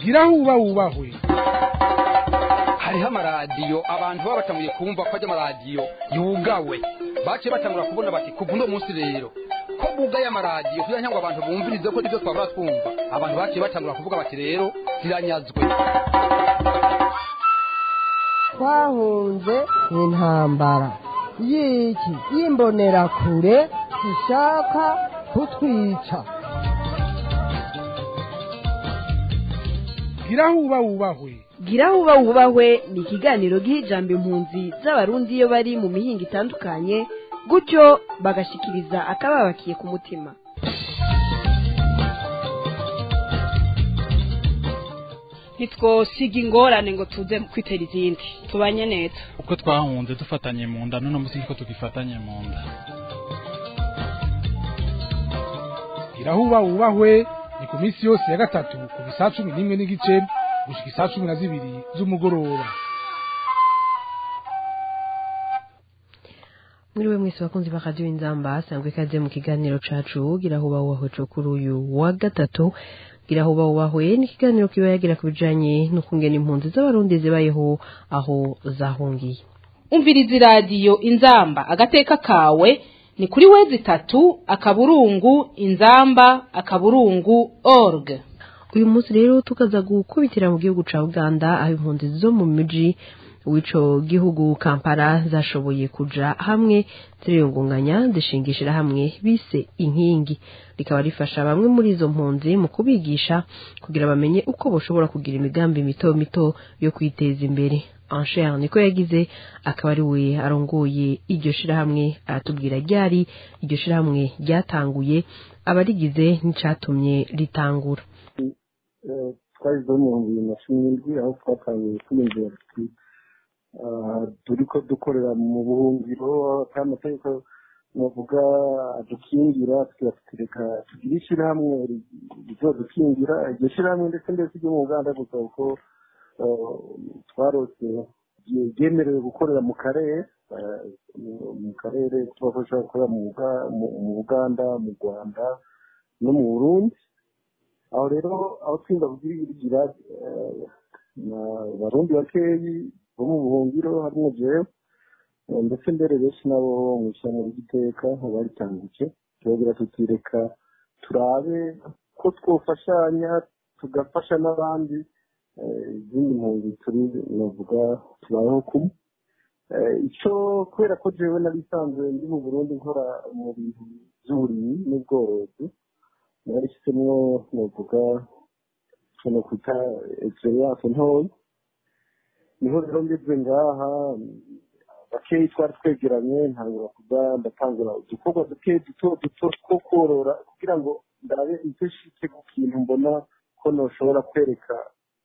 gira huba wubahwe hariho amaradiyo abantu baba batanguye kumva ko ajya amaradiyo yugawe baciye batangura kubona bati kuva uno munsi rero ko bugaye amaradiyo kugira ngo abantu bumvirize ko ibyo twabura twumva abantu baciye batangura kuvuga bati rero ziranyazwe twahunze intambara y'iki y'imbonerakure ishaka kutwica gira huba wubahwe gira huba wubahwe ni ikiganiro giha ijambo impunzi z'abarundi iyo bari mu mihinga itandukanye gutyo bagashikiriza akababakiye ku mutima ntitwosiga ingorane ngo tuze kwitera izindi tubanye neza uko twahunze dufatanye mu nda none munsi niko tugifatanye mu nda gira huba wubahwe ni ku minsi yose ya gatatu kuva isaa cumi n'imwe n'igice gushika isaa cumi na zibiri z'umugoroba mwiriwe mwese bakunzi ba radiyo inzamba sangwe ikaze mu kiganiro cacu gira huba wubahwe co kuri uyu wa gatatu gira huba wubahwe ni ikiganiro kiba yagira ku bijanye n'ukungena impunzi z'abarundi zibayeho aho zahungiye umviriza iradiyo inzamba agateka kawe ni kuri wezi itatu akaburungu inzamba akaburungu org uyu munsi rero tukaza gukubitira mu gihugu ca uganda aho impunzi zo mu miji w'ico gihugu kampala zashoboye kuja hamwe ziriyungunganya zishingishira hamwe bise inkingi rikaba rifasha bamwe muri izo mpunzi mu kubigisha kugira bamenye uko boshobora kugira imigambi mito mito yo kwiteza imbere Ancher niko yagize akaba ari we arongoye iryo shirahamwe aratubwira ryari iryo shirahamwe ryatanguye abarigize n'icatumye ritangura twashyizeho mu bihumbi bibiri na cumi n'indwi aho twatangiye twiyumvira tuti turi ko dukorera mu buhungiro kandi amategeko navuga adukingira tukatureka tugire ishyirahamwe rizodukingira iryo shyirahamwe ndetse ndetse ryo mu uganda gusa kuko twarose ryemerewe gukorera mu karere mu karere tubafasha gukorera mu uganda mu rwanda no mu burundi aho rero aho twinda kubwirigira abarundi bakeyi bo mu buhungiro harimo jewe ndetse mbere benshi nabo mu ishyamba ry'iteka baritangije turagira tutireka turabe ko twofashanya tugafasha n'abandi izindi mpunzi turi navuga tubayeho kumwe icyo kubera ko jewe nari isanzwe ndi mu burundi nkora mu bintu by'uburimyi n'ubworozi narishyizemo navuga ushobora kwita egisperiyanse ntoya niho rero ngeze ngaha bakeyi twari twegeranye ntangura kuba ndatangura udukorwa duke duto duto two korora kugira ngo ndabe icyo shike ku kintu mbona ko noshobora kwereka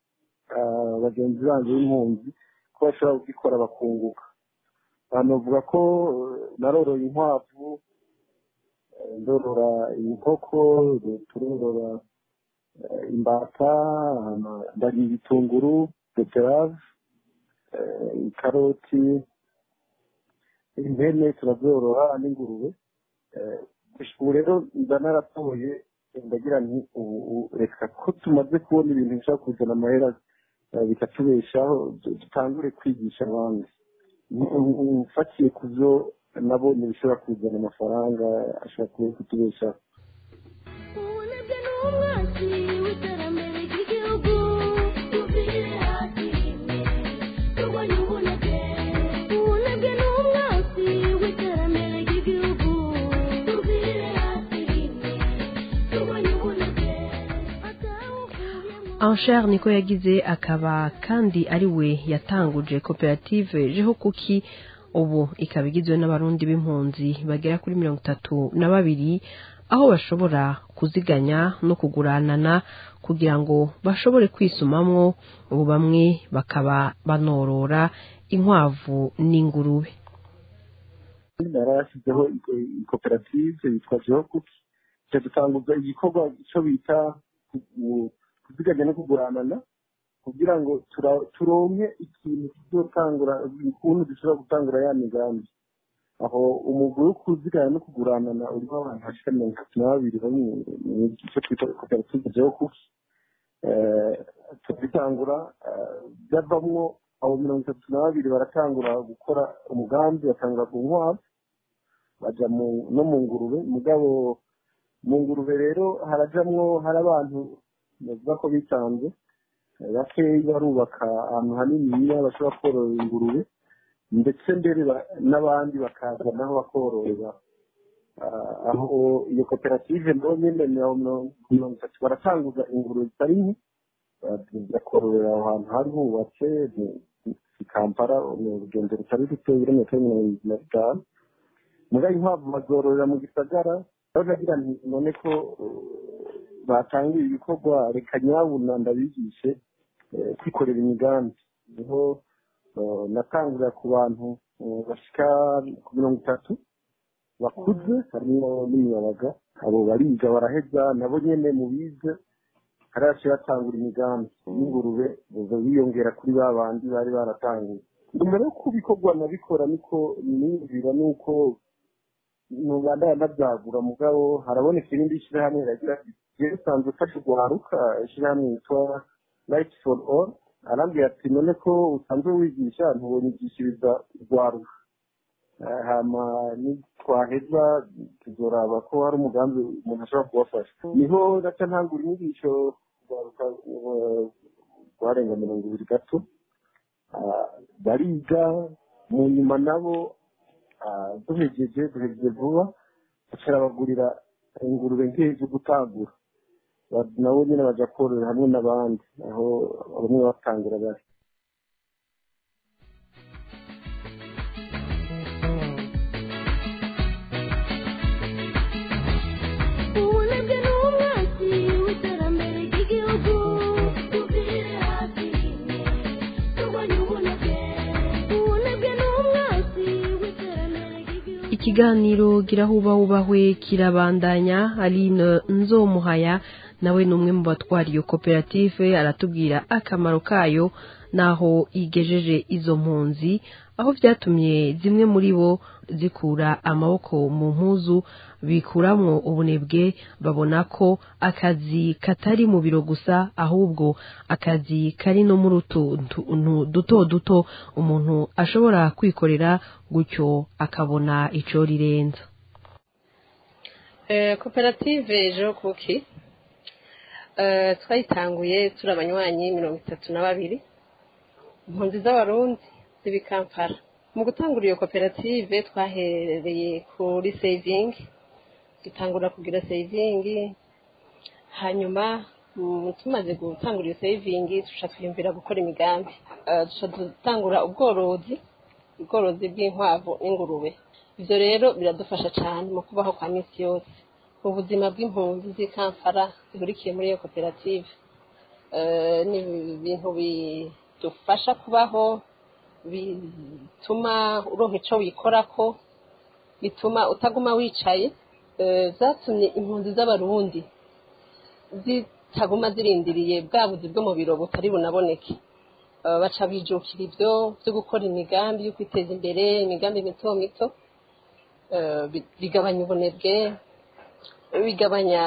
bagenzi banjye b'impunzi ko bashobora kugikora bakunguka banavuga ko naroroye inkwavu ndorora inkoko turorora imbata ndagira ibitunguru beterave ikaroti impene turazorora n'ingurube ubu rero mba naratoye ndagira nti ubu reka ko tumaze kubona ibintu bishobora kuzana amahera bikatubeshaho dutangure kwigisha abandi ufatiye ku byo nabonye bishobora kuzana amafaranga ashobora kuba kutubeshaho Ancher niko yagize akaba kandi ari we yatanguje koperative jeho kuki ubu ikaba igizwe n'abarundi b'impunzi bagera kuri mirongo itatu na babiri aho bashobora kuziganya no kuguranana kugira ngo bashobore kwisumamwo ubu bamwe bakaba banorora inkwavu n'ingurube narashyizeho koperative yitwa jeho kuki dutanguza igikorwa icyo bita kuziganya no kuguranana kugira ngo turonke ikintu kizotangura ukuntu dushobora gutangura ya migambi aho umugwi wo kuziganya no kuguranana urimo abantu bashika mirongo itatu na babiri bari mu icyo twita koperative jeho kuki tubitangura byavamwo abo mirongo itatu na babiri baratangura gukora umugambi batangura ku nkwavu baja no mu ngurube mugabo mu ngurube rero harajamwo hari abantu bavuga ko bitanze bakeyi barubaka ahantu haniniya bashobora korora ingurube ndetse mbere n'abandi bakaza naho bakororera aho iyo koperative naho nyine mirongo itatu baratanguza ingurube zitari nke bakororera aho hantu hari hubatse i kampala urugendo rutari ruto ibirometero mirongo irindwi na bitanu mugabo inkwavu bazororera mu gisagara bagira nti none ko batangiye ibikorwa reka nyabuna ndabigishe kwikorera imigambi niho natangurira ku bantu bashika ku mirongo itatu bakuze harimo n'imiyabaga abo bariga baraheza nabo nyene mu bize haraje batangura imigambi y'ingurube biyongera kuri ba bandi bari baratanguye nyuma yo kubikorwa nabikora niko niyumvira nuko nubandaya nabyagura mugabo haraboneka irindi shyirahamwe riragira jewe usanzwe ufashe urwaruka ishyirahamwe yitwa light for all arambwira ati none ko usanzwe wigisha ntubonyigishiriza urwaruka hama nitwaheza tuzoraba ko hari umugambi umuntu ashobora kubafasha niho naca ntangura inyigisho urwaruka rwarenga mirongo ibiri gato bariga mu nyuma nabo duhegeje duhegeje vuba bacarabagurira ingurube nk'iyi zo gutangura nabo nyine baja korora hamwe n'abandi aho bamwe batangira bari ubunebwe ni umwasi w'iterambere ry'igihugu tubwire hasi rimwe turwanye ubunebwe ubunebwe ni umwasi w'iterambere ry'igihugu ikiganiro girahuba wubahwe kirabandanya aline nzomuhaya nawe ni umwe mu batwara iyo koperative aratubwira akamaro kayo n'aho igejeje izo mpunzi aho byatumye zimwe muri bo zikura amaboko mu mpuzu bikuramwo ubunebwe babona ko akazi katari mu biro gusa ahubwo akazi kari no muri utuntu duto duto umuntu ashobora kwikorera gutyo akabona ico rirenza koperative ejo kuki twayitanguye turi abanywanyi mirongo itatu na babiri impunzi z'abarundi z'ibikampara mu gutangura iyo koperative twahereye kuri sevingi dutangura kugira sevingi hanyuma tumaze gutangura iyo sevingi duca twiyumvira gukora imigambi duca dutangura ubworozi ubworozi bw'inkwavu n'ingurube ibyo rero biradufasha cyane mu kubaho kwa minsi yose mu buzima bw'impunzi z'ikampara zihurikiye muri iyo koperative ni ibintu bidufasha kubaho bituma uronka icyo wikorako bituma utaguma wicaye byatumye impunzi z'abarundi zitaguma zirindiriye bwa buzi bwo mu biro butari bunaboneke baca bijukira ibyo byo gukora imigambi yo kwiteza imbere imigambi mito mito bigabanya ubunebwe bigabanya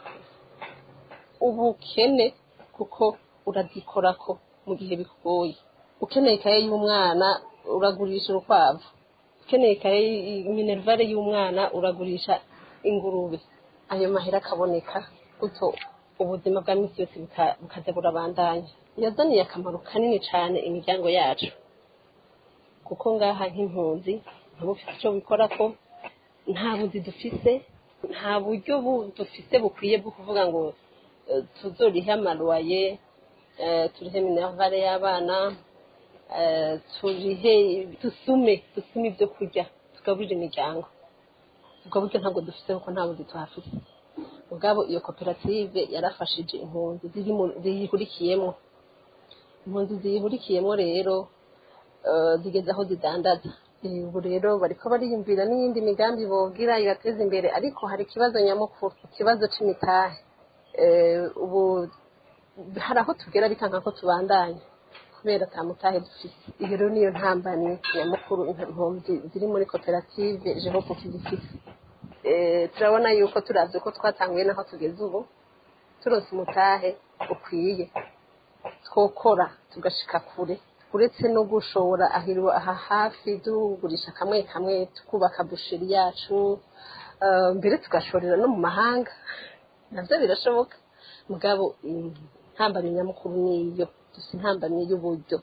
ubukene kuko urazikorako mu gihe bikugoye ukeneye ikaye y'umwana uragurisha urukwavu ukeneye ikaye minerivare y'umwana uragurisha ingurube ayo mahera akaboneka gutyo ubuzima bwa minsi yose bukaza burabandanya yazaniye akamaro kanini cyane imiryango yacu kuko ngaha nk'impunzi ntabwo ufite icyo bikora ko nta buzi dufise nta buryo dufise bukwiye bwo kuvuga ngo tuzorihe amaruwaye turihe minerivare y'abana turihe dusume dusume ibyo kurya tugaburire imiryango ubwo buryo ntabwo dufite kuko nta buzi tuhafite ubwabo iyo koperative yarafashije impunzi ziyihurikiyemo impunzi ziyihurikiyemo rero zigeze aho zidandaza ubu rero bariko bariyumvira n'iyindi migambi bogira ibateza imbere ariko hari ikibazo nyamukuru ikibazo c'imitahe ubu hari aho tugera bikanka ko tubandanya kubera ata mutahe dufise iyo rero niyo ntambani nyamukuru impunzi ziri muri koperative jehopu kizifise turabona yuko turavye ko twatanguye naho tugeze ubu turonse umutahe ukwiye twokora tugashika kure uretse no gushora ahiriwe aha hafi tugurisha kamwe kamwe tukubaka busheri yacu eh, mbere tugashorera no mu mahanga navyo birashoboka mugabo intambamyi nyamukuru niyo dufite intambamyi y'uburyo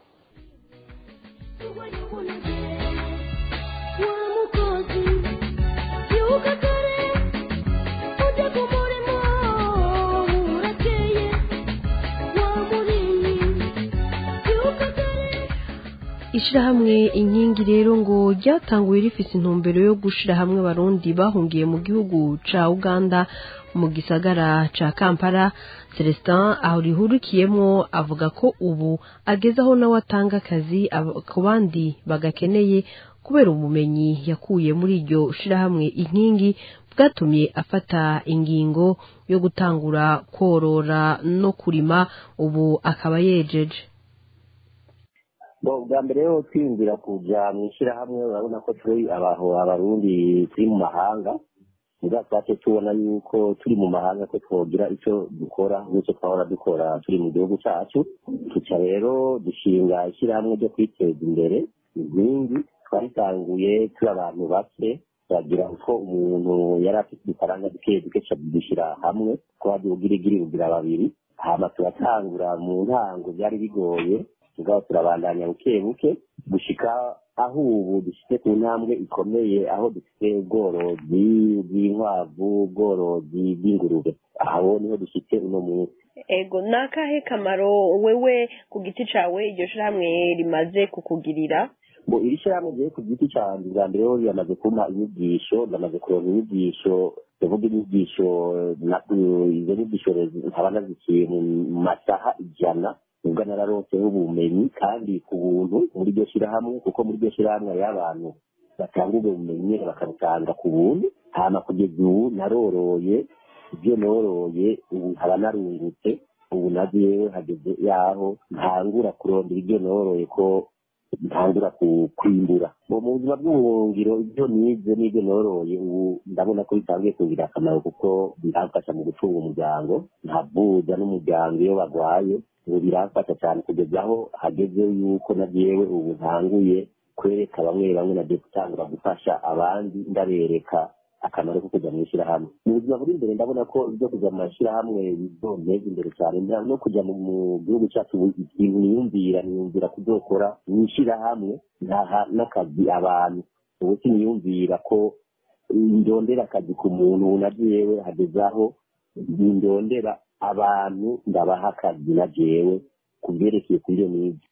ishirahamwe inkingi rero ngo ryatanguye rifise intumbero yo gushira hamwe abarundi bahungiye mu gihugu ca uganda mu gisagara ca kampala celestin aho rihurikiyemwo avuga ko ubu ageze aho nawe atanga akazi aba- ku bandi bagakeneye kubera ubumenyi yakuye muri iryo shirahamwe inkingi bwatumye afata ingingo yo gutangura korora no kurima ubu akaba yejeje Bo, bwa mbere yo twiyumvira kuja mu ishyirahamwe urabona ko turi abaho abarundi turi mu mahanga muga twace tubona yuko turi mu mahanga ko twogira ico dukora n'icyo twahora dukora turi mu gihugu cacu tuca rero dushinga ishyirahamwe ryo kwiteza imbere inkingi twaritanguye turi abantu bake turagira uko umuntu yari afite udufaranga duke duke ca dushyira hamwe twagira ubwirigiri bugira babiri hama turatangura mu ntango byari bigoye tugaba turabandanya buke buke gushika aho ubu dushyize ku ntambwe ikomeye aho dufite ubworozi bw'inkwavu ubworozi bw'ingurube aho niho dushyitse uno munsi ego ni akahe kamaro wewe ku giti cawe iryo shirahamwe rimaze kukugirira ngo iri shyirahamwe ryo ku giti cyanjye bwa mbere ho riramaze kumpa inyigisho ndamaze kuronka inyigisho ndavuga inyigisho na- izo nyigisho rero nkaba nazikiye mu masaha ijana nubwo nararonseho ubumenyi kandi ku buntu muri iryo shyirahamwe kuko muri iryo shyirahamwe hariho abantu batanga ubwo bumenyi nyene bakabutanga ku buntu hama kugeza ubu naroroye ibyo noroye ubu nkaba narungutse ubu na jewe hageze yaho ntangura kurondera ibyo noroye ko ntangura ku- kwimbura mu mu buzima bw'ubuhungiro ibyo nize n'ibyo noroye ubu ndabona ko bitangiye kugira akamaro kuko biramfasha mu gucunga umuryango nkavuza n'umuryango iyo barwaye ubu biramfasha cyane kugeza aho hageze yuko na jewe ubu ntanguye kwereka bamwe bamwe nagiye gutangura gufasha abandi ndabereka akamaro ko kujya mu ishyirahamwe mu buzima buri imbere ndabona ko ibyo kujya mu mashyirahamwe bizonteza imbere cyane nda- no kujya mu mu gihugu cyacu ubu ikintu niyumvira niyumvira kuzokora mu ishyirahamwe ntaha n'akazi abantu ubu siniyumvira ko ndondera akazi ku muntu ubu na jewe hageze aho ndondera abantu ndabaha akazi na jewe ku byerekeye kuri iyo nize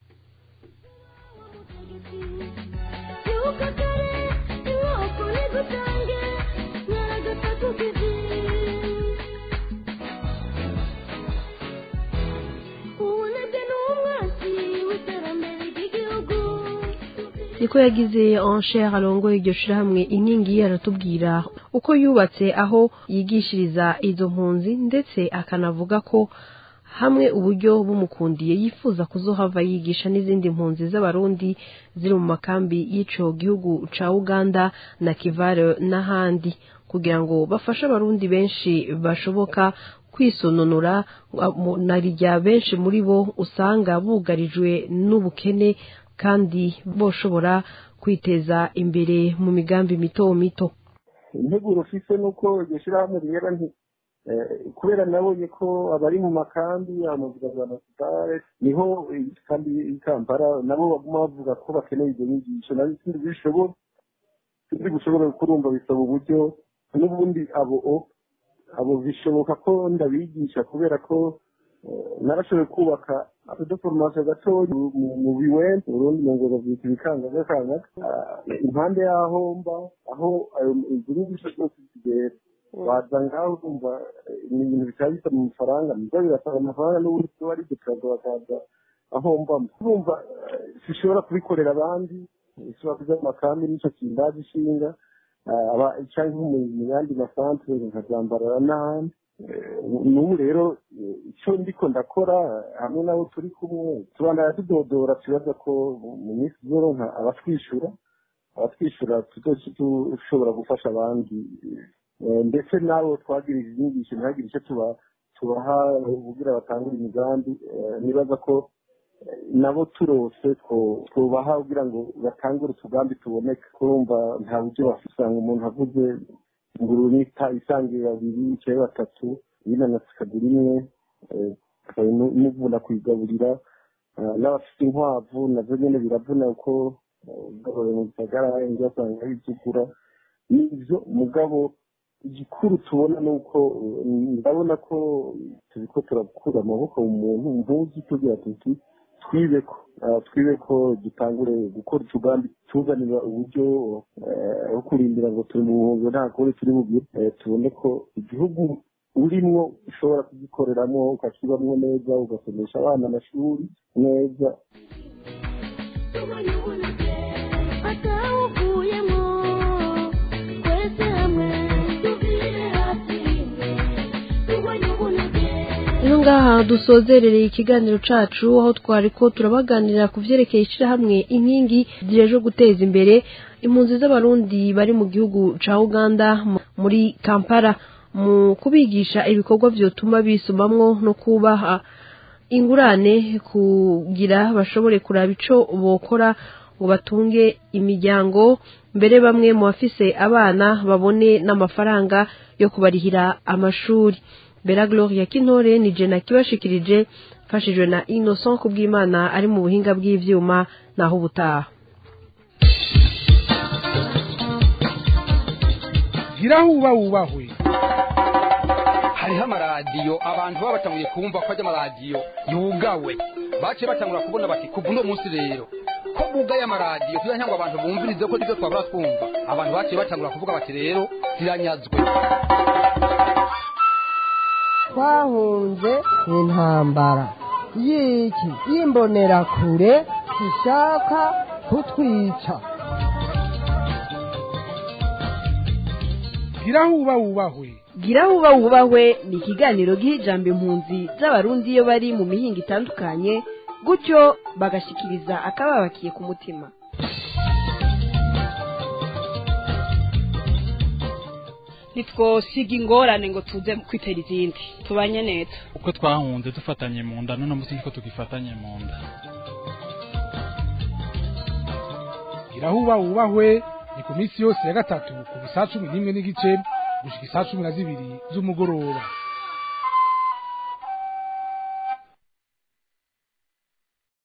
niko yagize encher arongoye iryo shirahamwe inkingi aratubwira uko yubatse aho yigishiriza izo mpunzi ndetse akanavuga ko hamwe uburyo bumukundiye yifuza kuzohava yigisha n'izindi mpunzi z'abarundi ziri mu makambi y'ico gihugu ca uganda na kivare n'ahandi kugira ngo bafashe abarundi benshi bashoboka kwisononora mu- na rya benshi muri bo usanga bugarijwe n'ubukene kandi boshobora kwiteza imbere mu migambi mito mito integuro ufise nuko iryo shyirahamwe rihera nti eh, kubera nabonye ko abari mu makambi amavuga za nasitare niho eh, kandi i kampala nabo baguma bavuga ko bakeneye ibyo nyigisho nabi sindi bishobora sindi gushobora kurumva bisaba uburyo n'ubundi abo o- abo bishoboka ko ndabigisha kubera ko eh, narashoboye kubaka akadoforomasiyo gatoya mu- mu- mu biwente urundi ngo bavyita ibikangaga impande y'aho mba aho ayo izo nyigisho zose zigera waza ngaho urumva eh, ni ibintu bitaba bisaba amafaranga nibyo birasaba amafaranga n'ubundi tuba ari duturaga bakaza aho mba urumva eh, sishobora kubikorera abandi ishobora kuja mu makambi nico kindazi ishinga eh, aba- canke mu mu yandi masantere nkazambarara n'ahandi Eh, n'ubu rero eh, icyo ndiko ndakora eh, hamwe n'abo turi kumwe tubandana tudodora tubaza ko mu- mu minsi izoronka abatwishyura abatwishyura tuzoca dushobora gufasha abandi Eh, ndetse n'abo twagirije inyigisho ntihagire icyo tuba tubaha kugira batangure imigambi Eh, nibaza ko nabo turose two- twobaha kugira ngo batangure utugambi tuboneka kurumva nta buryo bafite usanga umuntu avuze ingurube nita isangiye babiri icaye batatu yinanasi ikagura imwe eh, ikaba imu- imuvuna kuyigaburira Ah, n'abafite inkwavu nazo nyene biravuna kuko ubworoye mu gisagara inzu basanga ari izigura nivyo mugabo igikuru tubona ni uko eh, ndabona ko turiko turakura amaboko mu muntu mpuzi tugira tuti twibeko Ah, twibeko dutangure gukora utugambi tuzanira uburyo eh, bwo kurindira ngo turi mu buhungiro nta kuri turi bugire Eh, tubone ko igihugu urimwo ushobora kugikoreramo ukakibamwo neza ugasomesha abana amashuri neza atawuvuyemo twese hamwe tuvire hasi rimwe turwanye ubunebwe Ino ngaha dusozerereye ikiganiro cacu aho twari ko turabaganirira ku vyerekeye ishirahamwe inkingi zijeje guteza imbere impunzi z'abarundi bari mu gihugu ca Uganda mu- muri Kampala mu kubigisha ibikorwa vyotuma bisumamwo no kubaha ingurane kugira bashobore kuraba ico bokora ngo batunge imiryango mbere bamwe mu bafise abana babone n'amafaranga yo kubarihira amashuri Bella Gloria Kintore ni jena kibashikirije mfashijwe na Innocent Kubwimana ari mu buhinga bw'ivyuma naho ubutaha gira huba wubahwe hariho amaradiyo abantu baba batanguye kumva ko ajya amaradiyo yugawe baciye batangura kubona bati kuva uno munsi rero ko bugaye amaradiyo kugira ngo abantu bumvirize ko nibyo twabura twumva abantu baciye batangura kuvuga bati rero ziranyazwe twahunze intambara y'iki y'imbonerakure ishaka kutwica gira huba wubahwe gira huba wubahwe ni ikiganiro giha ijambo impunzi z'abarundi iyo bari mu mihinga itandukanye gutyo bagashikiriza akababakiye ku mutima ntitwosiga ingorane ngo tuze kwitera izindi tubanye neza uko twahunze dufatanye mu nda none munsi niko tugifatanye mu nda gira huba wubahwe ni ku minsi yose ya gatatu ku bisaha cumi n'imwe n'igice gushika isaha cumi na zibiri z'umugoroba